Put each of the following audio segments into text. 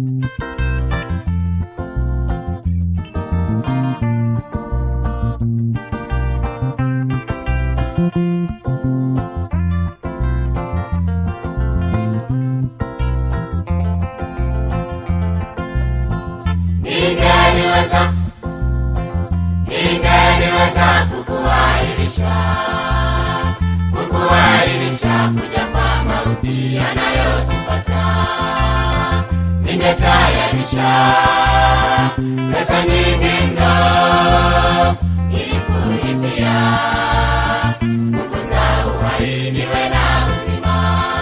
ningeliweza ningeliweza kukuahirisha kukuahirisha kuja kwa mauti yanayotupata ningetayarisha pesa nyingi mno ili kulipia nguvu za uhai niwe na uzima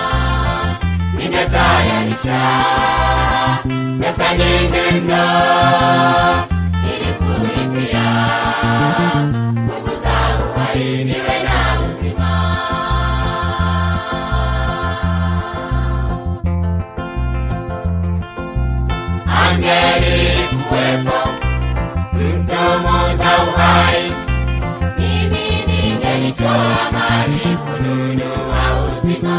ningetayarisha pesa nyingi mno ili kulipia nguvu za uhai niwe na uzima angeli kuwepo mtu muuza uhai mimi ningelitoa mali kununua uzima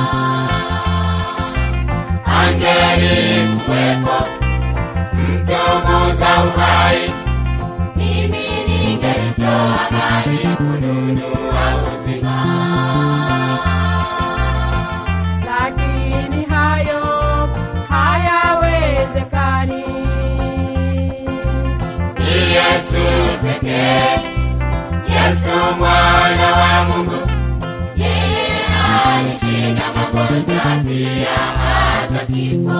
angeli kuwepo mtu muuza uhai mimi ningelitoa mali kununua uzima lakini hayo hayawezekani. ni Yesu pekee, Yesu mwana wa Mungu. Yeye alishinda magonjwa pia hata kifo.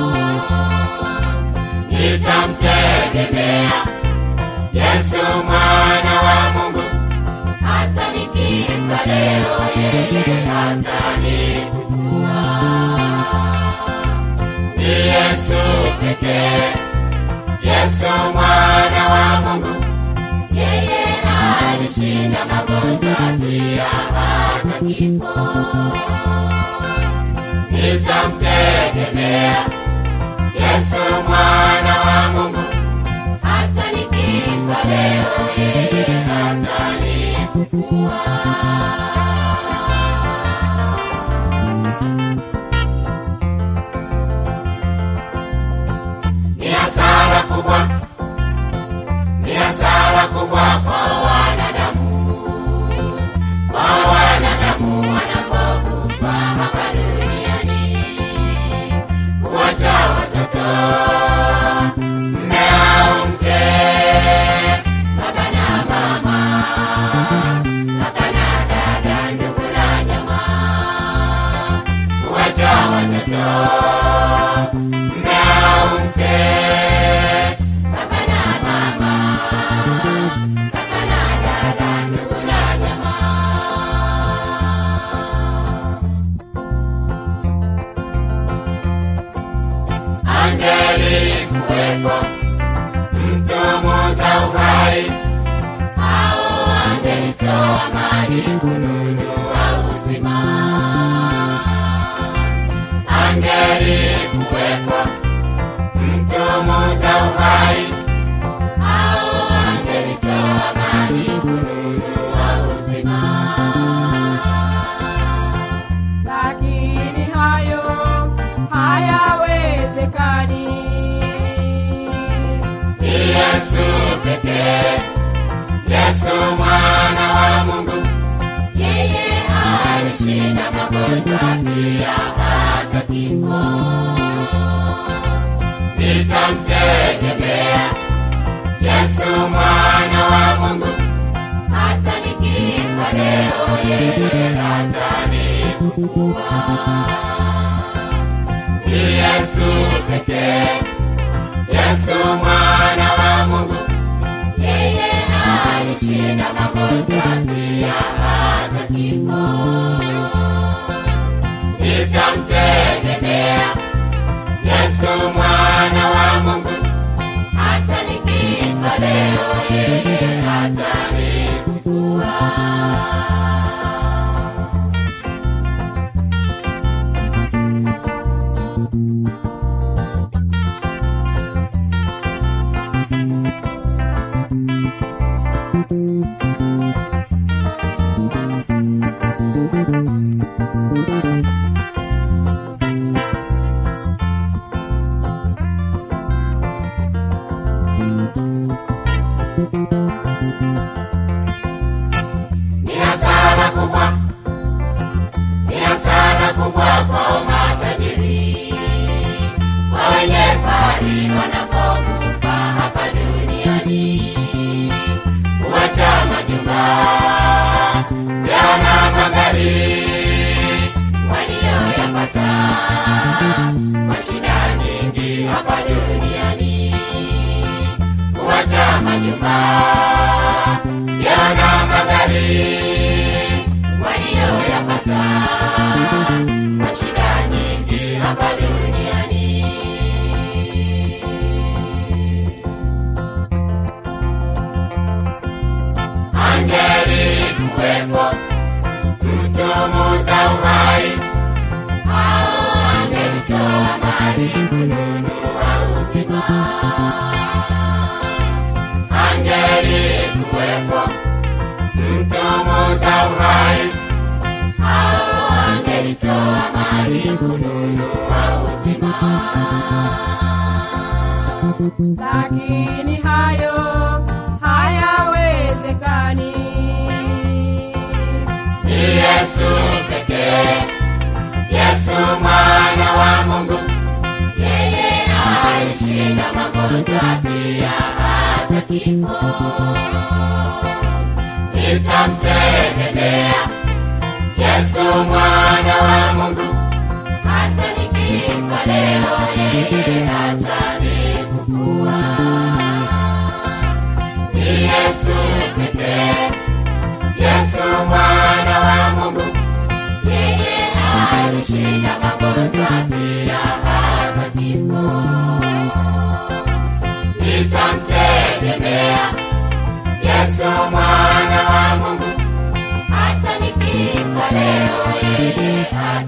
Nitamtegemea Yesu mwana wa Mungu, hata nikifa leo, yeye hatanifufua. Ni Yesu pekee Yesu mwana wa Mungu, yeye alishinda magonjwa pia hata kifo. Nitamtegemea Yesu mwana wa Mungu, hata nikifa leo, yeye hatanifufua. Ni hasara kubwa ni hasara kubwa kwa wanadamu, kwa wanadamu wanapokufa hapa duniani, kuwacha watoto, mme au mke, baba na mama, kaka na dada, ndugu na jamaa, kuwacha watoto, mme au mke, baba na mama, kaka na dada, ndugu na jamaa. Angeli kuwepo mtu muuza uhai, au angelitoa mali kununua uzima. Angeli kuwepo mtu muuza uhai, au angelitoa mali kununua uzima. lakini hayo hayawezekani. Ni Yesu pekee, Yesu mwana wa Mungu, yeye alishinda magonjwa pia hata kifo. Nitamtegemea Yesu mwana wa Mungu, hata nikifa leo, yeye hatanifufua. Ni Yesu pekee Yesu mwana wa Mungu, yeye alishinda magonjwa pia hata kifo. Nitamtegemea Yesu mwana wa Mungu, hata nikifa leo, yeye hatanifufua. magari wanapokufa hapa duniani, huacha majumba yana magari walioyapata kwa shida nyingi hapa duniani, huacha majumba yana magari walioyapata kwa shida nyingi hapa duniani. Angelikuwepo mtumuza uhai, au angelitoa mali kununua uzima. Angelikuwepo mtumuza uhai, au angelitoa mali kununua uzima. lakini hayo hayawezekani. Ni Yesu pekee, Yesu mwana wa Mungu, yeye alishinda magonjwa pia hata kifo. Nitamtegemea Yesu mwana wa Mungu, hata nikifa leo, yeye hatanifufua. Ni Yesu pekee Yesu mwana wa Mungu, yeye alishinda magonjwa pia hata kifo. Nitamtegemea Yesu mwana wa Mungu, hata nikifa leo, yeye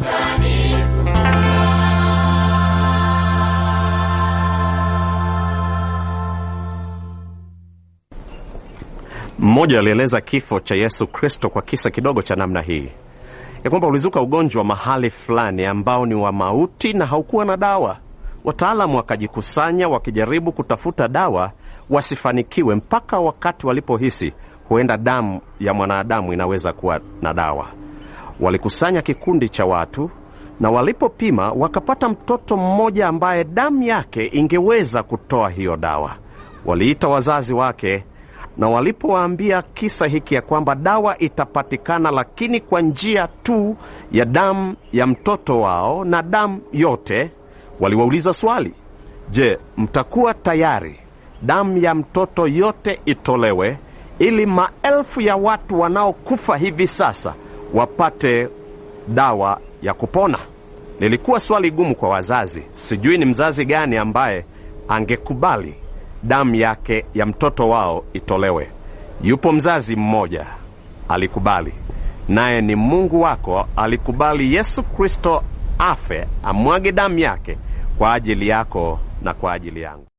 Mmoja alieleza kifo cha Yesu Kristo kwa kisa kidogo cha namna hii ya kwamba ulizuka ugonjwa mahali fulani ambao ni wa mauti na haukuwa na dawa. Wataalamu wakajikusanya wakijaribu kutafuta dawa, wasifanikiwe mpaka wakati walipohisi huenda damu ya mwanadamu inaweza kuwa na dawa. Walikusanya kikundi cha watu na walipopima wakapata mtoto mmoja ambaye damu yake ingeweza kutoa hiyo dawa. Waliita wazazi wake na walipowaambia kisa hiki ya kwamba dawa itapatikana, lakini kwa njia tu ya damu ya mtoto wao na damu yote, waliwauliza swali: Je, mtakuwa tayari damu ya mtoto yote itolewe ili maelfu ya watu wanaokufa hivi sasa wapate dawa ya kupona? Lilikuwa swali gumu kwa wazazi. Sijui ni mzazi gani ambaye angekubali damu yake ya mtoto wao itolewe. Yupo mzazi mmoja alikubali, naye ni Mungu wako. Alikubali Yesu Kristo afe, amwage damu yake kwa ajili yako na kwa ajili yangu.